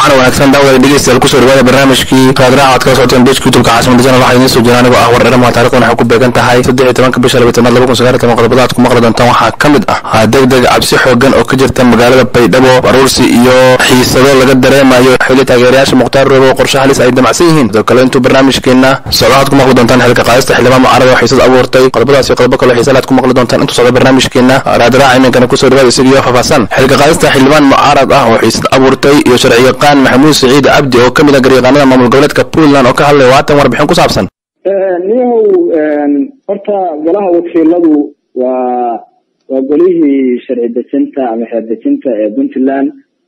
wacan wanaagsan daawada dhegeystayaal kusoo dhawaada barnaamijkii raadraac aad kala socoteen bejka youtubeka caasimada janal waxaa idiin soo jira anigoo ah war dherama taarikhdan waxay ku beegan tahay saddex iyo tobanka bisha labatanaad laba kun sagaal iyo toban qodobada aad ku maqli doontaan waxaa ka mid ah deg deg cabsi xoogan oo ka jirta magaalada baydhabo baruursi iyo xiisado laga dareemayo xili taageerayaasha mukhtaar roobo oo qorshe halis ay damacsan yihiin sidoo kale intuu barnaamijkeena socdo aad ku maqli doontaan xilka qaadista xildhibaan mucaarada oo xiisad abuurtay qodobadaas iyo qodobo kale xiisale aad ku maqli doontaan intuu socdo barnaamijkeena raadraac iminkana kusoo dhawaada isagiyo faahfaahsan xilka qaadista xildhibaan mucaarad ah oo xiisad abuurtay iyo sharci yaqaan maxamuud siciid cabdi oo ka mid ah garyaqaanada maamul goboleedka puntland oo ka hadlaya waatan warbixin ku saabsan niyahow horta golaha wakiiladu waa waa golihii sharci dejinta ama xeer dejinta ee puntland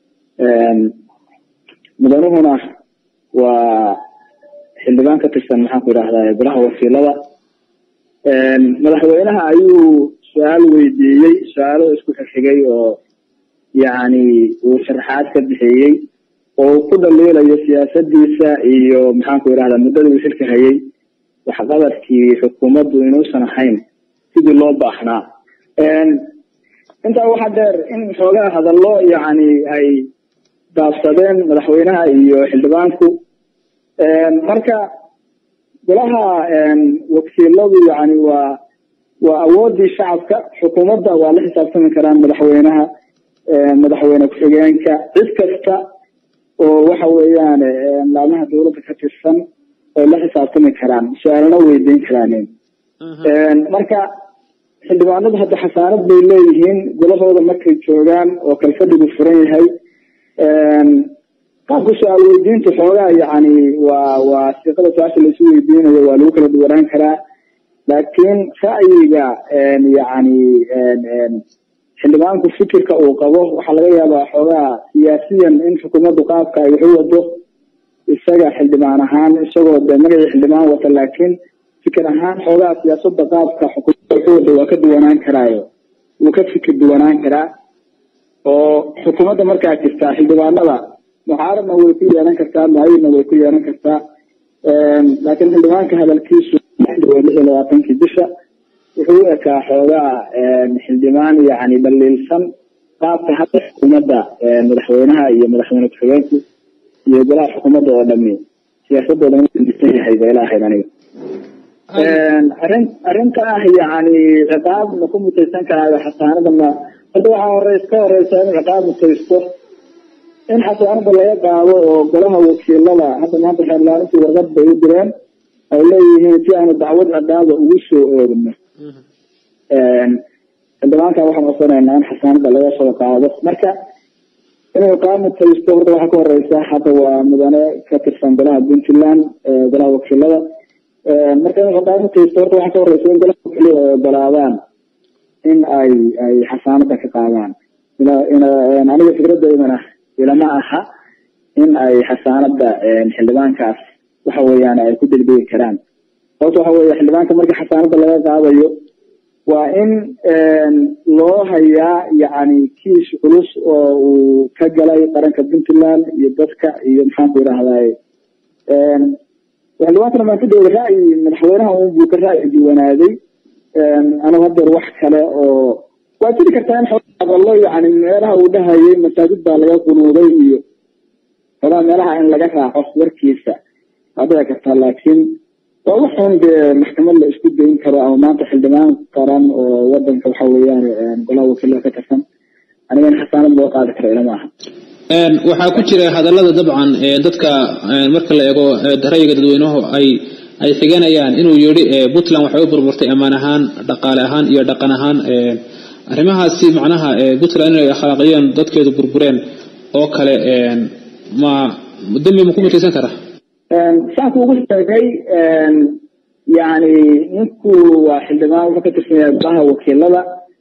mudanuhuna waa xildhibaan ka tirsan maxaan ku idhahdaa golaha wakiilada madaxweynaha ayuu su-aal weydiiyey su-aalo isku xigxigay oo yacni uu sharaxaad ka bixiyey oo ku dhaliilayo siyaasadiisa iyo maxaanku idhahdaa muddada uu xilka hayay waxqabadkii xukuumaddu inuusan ahayn sidii loo baahnaa intaa waxaa dheer in xoogaa hadallo yacni ay daabsadeen madaxweynaha iyo xildhibaanku marka golaha wakiiladu yani waa waa awoodii shacabka xukuumadda waa la xisaabtami karaan madaxweynaha madaxweyne ku-xigeenka cid kasta oo waxa weeyaan laamaha dawladda ka tirsan ay la xisaabtami karaan su-aalna weydiin karaan marka xildhibaanadu hadda xasaanad bay leeyihiin golahooda markay joogaan oo kalfadhigu furan yahay qaabka su-aal weydiinta xoogaa yani waa waa siiqada su-aasha laisu weydiinayo waa lagu kala duwanaan karaa laakiin ra'yiga yani xildhibaanku fikirka uu qabo waxaa laga yaabaa xoogaa siyaasiyan in xukuumaddu qaabka ay waxu wado isaga xildhibaan ahaan isagoo de magacii xildhibaan wata laakiin fikir ahaan xoogaa siyaasada qaabka xukuumadda waxu wado waa ka duwanaan karaayo wuu ka fikir duwanaan karaa oo xukuumadda markaa jirtaa xildhibaanada mucaaradna way ku yeelan kartaa mucayidna way ku yeelan kartaa laakiin xildhibaanka hadalkiisu lix iyo labaatankii bisha wuxuu u ekaa xoogaa xildhibaan yani dhaliilsan qaabka hadda xukuumadda madaxweynaha iyo madaxweyne ku-xigeenku iyo golaha xukuumadda oo dhami siyaasadooda disan yahay ba ila ahayd aniga arin arrinta ah yani ciqaab ma ku mutaysan karaayo xasaanada ma hadda waxaa horeys ka horeysa in ciqaab mutaysto in xasaanada laga qaado oo golaha wakiilada hadda maanta xeerlaarintii warqad bay u direen ay leeyihiin si aanu dacwad ciqaaba ugu soo oogno xildhibaanka waxaan codsanaynaa in xasaanada laga soo qaado marka inuu qaamutaysto horta waxaa ka horeysa hadda waa mudane ka tirsan golaha puntland golaha wakiilada marka inuu qaamutaysto horta waxaa ka horeysa in golaha wakiilada ay ogolaadaan in ay ay xasaanada ka qaadaan aniga fikradeydana ilama aha in ay xasaanada xildhibaankaas waxa weeyaan ay ku degdegi karaan sababta waxa weeye xildhibaanka markii xasaanada laga qaadayo waa in loo hayaa yani kiis culus oo uu ka galay qaranka puntland iyo dadka iyo maxaanku idhahdaye xildhibaankana maan ku dawda ra'yi madaxweynaha un buu ka ra'yi duwanaaday anigu hadeer wax kale oo waa jiri kartaa in hadallo yani meelaha uu dhahayay masaajid baa laga qunuuday iyo xogaa meelaha in laga raaco warkiisa waa dhici kartaa laakiin waa waxun dee maxkamad la isku dayn karo ama maanta xildhibaan qaran oo wadanka waxa weeyaan golaha wakiilada ka tirsan aniga in xasaanad loo qaadi karo ilama aha waxaa ku jira hadallada dabcan dadka marka la eego ra'yiga dadweynuhu ay ay xiganayaan inuu yidhi puntland waxay u burburtay ammaan ahaan dhaqaale ahaan iyo dhaqan ahaan arrimahaasi macnaha puntland inay akhlaaqiyeen dadkeedu burbureen oo kale ma dembi ma ku mutaysan karaa saan kuugu sheegay yani ninku waa xildhibaan wuxuu ka tirsan yahay golaha wakiilada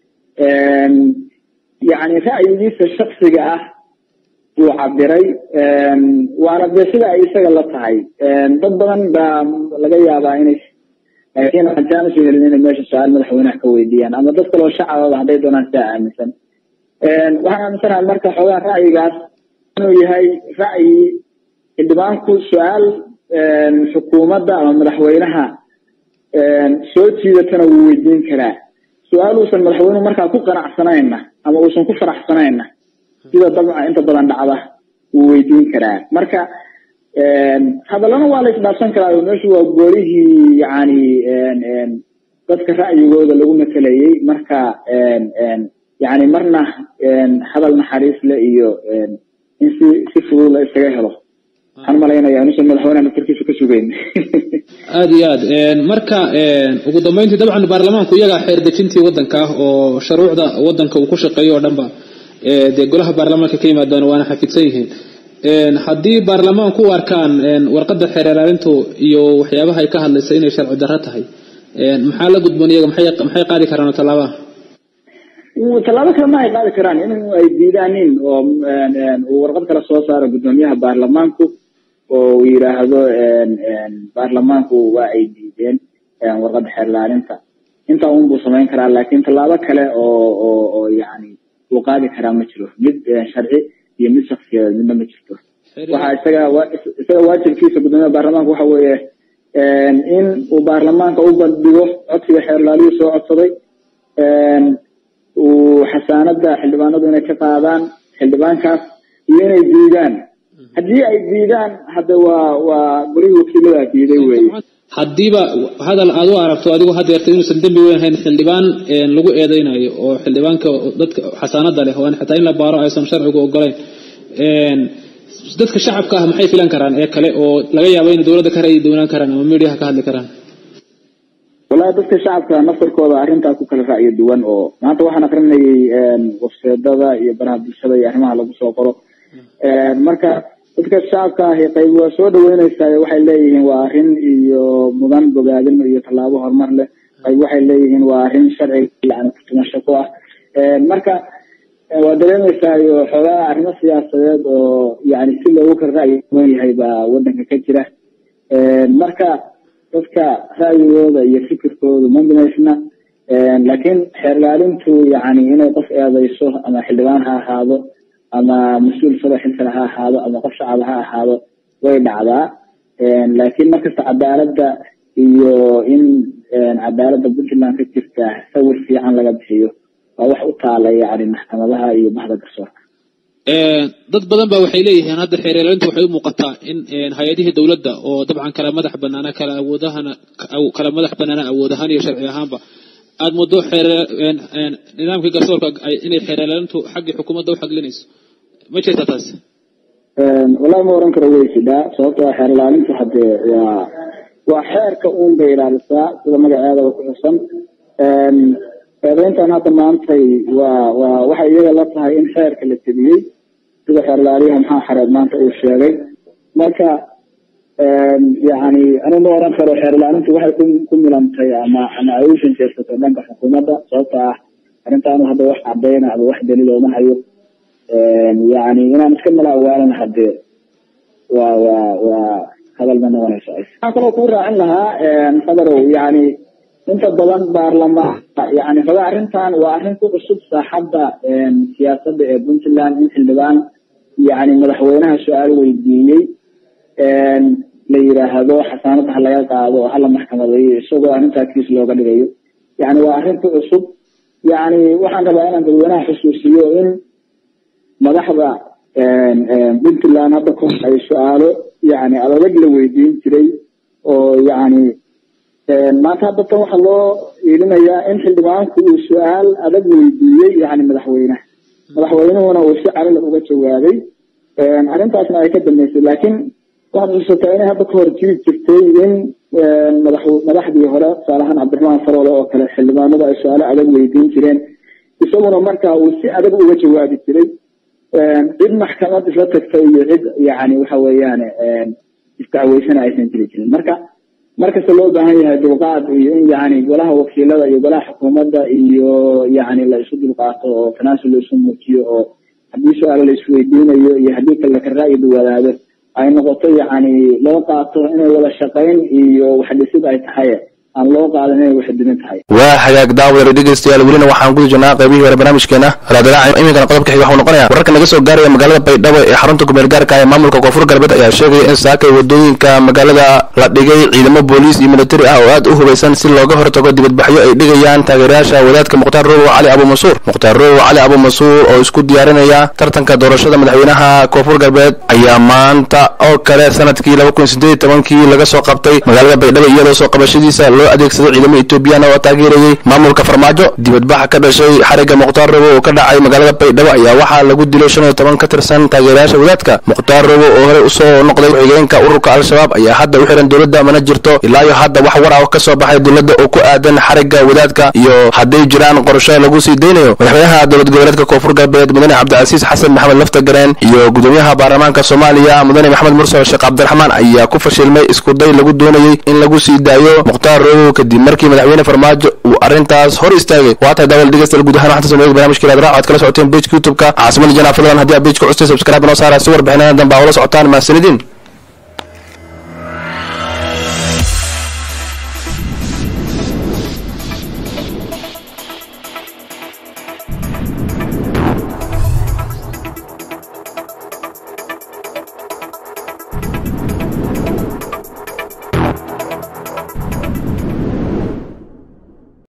yani ra'yigiisa shaksiga ah buu cabiray waana dee sida ay isaga la tahay dad badan baa laga yaabaa inay laakiin aan usoo helin inay meesha su-aal madaxweynaha ka weydiiyaan ama dad kaloo shacababa hadday doonaan sidaa aaminsan waxaan aaminsanahay marka xoogaa ra'yigaas inuu yahay ra'yi xildhibaanku su-aal xukuumadda ama madaxweynaha soo jiidatana wuu weydiin karaa su-aal uusan madaxweynuhu markaa ku qanacsanayna ama uusan ku faraxsanayna sida dabca inta badan dhacda wuu weydiin karaa marka hadallana waa la isdhaafsan karaa oo meeshu waa goolihii yani dadka ra'yigooda lagu matelayay marka yani marna hadal naxariis le iyo in si si fudud la isaga helo waxaan malaynaya inuusan madaxweynaha naftarkiisa ka sugeyn aada iyo aad marka ugu dambeyntii dabcan baarlamaanku iyagaa xeer dejintii waddanka ah oo shuruucda waddanka uu ku shaqeeyo oo dhanba dee golaha baarlamaanka ka yimaadaan waana xafidsan yihiin haddii baarlamaanku u arkaan warqadda xeer ilaalintu iyo waxyaabaha ay ka hadlaysa inay sharci darro tahay maxaa la gudboon iyaga maxay qaadi karaan tallaabaha tallaabo kale ma ay qaadi karaan in ay diidaanin oo uu warqad kale soo saaro guddoomiyaha baarlamaanku oo uu yidhaahdo baarlamaanku waa ay diideen warqadda xeer ilaalinta intaa un buu samayn karaa laakiin tallaabo kale oo oo oo yani uu qaadi karaa ma jiro mid sharci iyo mid shaksiyadeed midna ma jirto waxa isaga isaga waajibkiisa guddoomiyaha baarlamaanka waxa weeye in uu baarlamaanka u bandhigo codsiga xeer ilaaliyuu soo codsaday uu xasaanada xildhibaanadu inay ka qaadaan xildhibaankaas iyo inay diidaan haddii ay diidaan hadda waa waa golihii wakiilada diiday weye haddiiba hadal aad u aragto adigu hadeerta inuusan dembi weyn hayn xildhibaan lagu eedeynayo oo xildhibaanka dadka xasaanada leh oo aan xataa in la baaro aysan sharcigu ogolayn dadka shacabka ah maxay filan karaan ee kale oo laga yaabo inay dowladda ka ra'yi doonaan karaan ama mediaha ka hadli karaan wallahi dadka shacabka naftarkooda arrintaa ku kala ra'yo duwan oo maanta waxaan akrinayay wafseedada iyo baraha bulshada iyo arrimaha lagu soo qoro marka dadka shacabka ahi qayb waa soo dhaweyneysaa waxay leeyihiin waa arrin iyo mudan bogaadin iyo tallaabo horumar leh qayb waxay leeyihiin waa arrin sharci yani kutumasho ku ah marka waa dareemeysaa iyo xoogaa arrimo siyaasadeed oo yani si loogu kala ra'yi duwan yahay baa waddanka ka jira marka dadka ra'yigooda iyo fikirkoodu ma binaysna laakiin xeer ilaalintu yani inay qof eedeyso ama xildhibaan ha ahaado ama mas-uul sado xilkale ha ahaado ama qof shacab ha ahaado way dhacdaa laakiin markasta cadaaladda iyo in cadaaladda puntland ka jirta sawir fiican laga bixiyo waa wax u taala yani maxkamadaha iyo bahda garsoorka dad badan ba waxay leeyihiin hadda xeer ilaalintu waxay u muuqataa in hay-adihii dowladda oo dabcan kala madax banaana kala awoodahana kala madax banaana awood ahaan iyo sharci ahaanba aada muddo xeer nidaamkii garsoorka inay xeer ilaalintu xaggii xukuumadda u xaglinayso ma jirta taas wallahi ma oran karo way jidhaa sababtoo xeer ilaalintu haddee waa waa xeerka uun bay ilaalisaa sida magaceedaba ku xusan eedeyntan hadda maantay waa waa waxay iyaga la tahay in xeerka la tebiyey sida xeer ilaaliyaha maxaa xareed maanta uu sheegay marka yani anu ma oran karo xeer ilaalintu waxay ku ku milantay ama ama ay u shanjeersato dhanka xukuumadda sababta ah arrintaanu hadda wax cadeyna ama wax daliil ooma hayo yani inaan iska mala awaalana hadee waa waa waa hadal ma noqonayso waxaan kaloo kuu raacin lahaa fadarow yani inta badan baarlamaan yani raba arrintan waa arrin ku cusub saaxadda siyaasadda ee puntland in xildhibaan yani madaxweynaha su-aal weydiiyey la yiraahdo xasaanada ha laga qaado oo hala maxkamadeeyo isagoo arrintaa kiis looga dhigayo yani waa arrin ku cusub yani waxaan rabaa inaan dadweynaha xusuusiyo in madaxda puntland hadda ku ay su-aalo yani adag la weydiin jiray oo yani maanta hadda tan waxaa loo iilinayaa in xildhibaanku uu su-aal adag weydiiyey yani madaxweyneha madaxweynuhuna uu si calila uga jawaabay arrintaasna ay ka dambeysay laakiin waxaad xusataa inay hadda ka hor jiri jirtay in madax madaxdii hore tusaalahaan cabdiraxmaan faroole oo kale xildhibaanadu ay su-aalo adag weydiin jireen isaguna marka uu si adag uga jawaabi jiray cid maxkamad isla tagtay iyo cid yani waxa weeyaan isdacweysana aysan jiri jirin marka markasta loo baahan yahay dulqaad iyo in yani golaha wakiilada iyo golaha xukuumadda iyo yani la isu dulqaato oo tanaasul la isu muujiyo oo haddii su-aalo la isweydiinayo iyo haddii kale ka ra'yi duwanaado ay noqoto yani loo qaato inay wada shaqayn iyo waxdhisid ay tahay aan loo qaadan inay waxdimin tahay waa hagaag daawada dhegeystayaal welina waxaan guda jirnaa qaybihii hore barnaamijkeena raadalaaca iminkana qodobka xiga waxuu noqonaya wararka naga soo gaaraya magaalada baydhabo ee xarunta kumeel gaarka ee maamulka koonfur galbeed ayaa sheegaya in saakay wadooyinka magaalada la dhigay ciidamo booliis iyo militari ah oo aad u hubaysan si looga hortago dibadbaxyo ay dhigayaan taageerayaasha wadaadka mukhtaar rowow cali abuumansuur mukhtaar rowow cali abuumansuur oo isku diyaarinaya tartanka doorashada madaxweynaha koonfur galbeed ayaa maanta oo kale sanadkii laba kun sideed tobankii laga soo qabtay magaalada baydhabo iyadoo soo qabashadiisa loo adeegsaday ciidamo etoobiyana oo taageerayay maamulka farmaajo dibadbaxa ka dhashay xariga mukhtaar robo oo ka dhacay magaalada baydhabo ayaa waxaa lagu dilay shan iyo toban ka tirsan taageerayaasha wadaadka mukhtaar robo oo horey usoo noqday ku-xigeenka ururka al-shabaab ayaa hadda u xiran dowladda mana jirto ilaa iyo hadda wax war ah ka soo baxay dowladda oo ku aadan xariga wadaadka iyo hadday jiraan qorsho lagu sii daynayo madaxweynaha dowlad goboleedka koonfur galbeed mudane cabdicasiis xasan maxamed laftagareen iyo gudoomiyaha baarlamaanka soomaaliya mudane maxamed mursal sheekh cabdiraxmaan ayaa ku fashilmay iskuday lagu doonayey in lagu sii daayo mukhtaar robow kadib markii madaxweyne farmaajo uu arrintaas hor istaagay waa tahay daawal dhegeystayaal guud ahaan waxaan sameeyay barnaamijka raad aad kala socoteen pageka youtube-ka caasimada janaa fadlan haddii aad pageka custay subscribe noo saara si warbixinadan dambe aa ula socotaan mahadsanidin